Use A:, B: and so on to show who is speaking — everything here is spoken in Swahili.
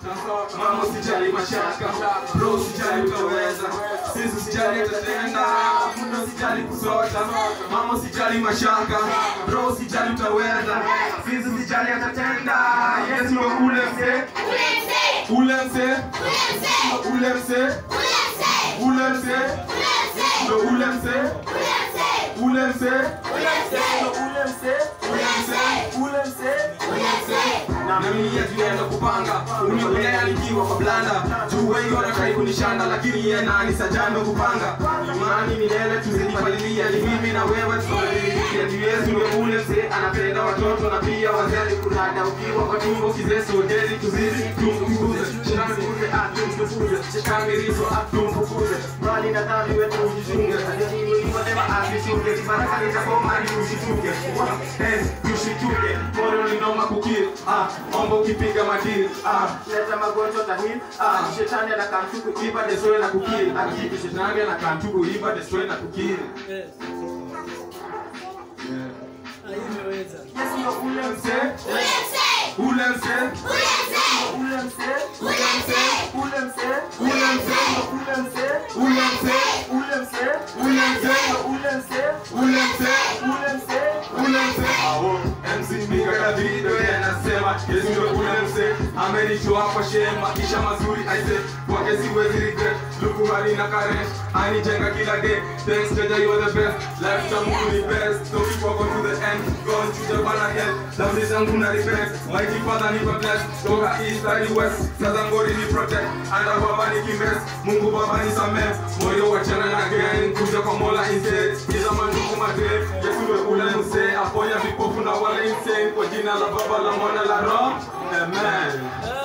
A: mama usijali mashaka bro usijali utaweza sisi usijali atatenda muda usijali kusota mama usijali mashaka bro usijali utaweza sisi usijali atatenda yes ndo ule mse ule mse ule mse ule mse ndo ule mse ule mse ndo ule mse ule mse ule mse na mimi tunaenda kupanga unionea nikiwa kwa blanda juu wengi wanatrai kunishanda lakini yeye nani sajando kupanga imani milele tuzidipalilia ni mimi na wewe tunadilikia juu Yesu ndio ule mzee anapenda watoto na pia wazee kunada ukiwa kwa tumbo kizee sodeli tuzizi tumfukuze shetani kuze atumfukuze shetani riso atumfukuze mbali na dhambi wetu ujichunge aliyoinuliwa neema asishunge baraka nitakoma hadi usituke eh usituke moyo ni noma kukiri ah omba ukipiga madili ah leta magonjwa tahil ah shetani anakamtu kuiba destroy na kukiri akiki shetani anakamtu kuiba destroy na kukiri
B: Eh, ah, hii imeweza.
A: Yesu ndio ule mzee ule mzee ule mzee ule mzee ule mzee ule mzee ndo ule mzee ule mzee ule mzee ule mzee ndo ule mzee ule mzee ule mzee ule mzee aho MC Mika Davido yeye anasema Yesu ndio ule mzee amenitoa kwa shema kisha mazuri aise kwake siwezi regret luku hali na karen anijenga kila day thanks Jaja you are the best life ta Mungu ni best so we walk on to the end God to the bana hell dhambi zangu na repent mighty father ni bless toka east hadi west sasa ngori ni protect anda baba ni kimbes Mungu baba ni samee moyo wachana na gang kuja kwa mola instead kiza mandugu madre Yesu ndio ule mzee aponya vipofu na wale insane kwa jina la baba la mwana la roho amen
B: Ah,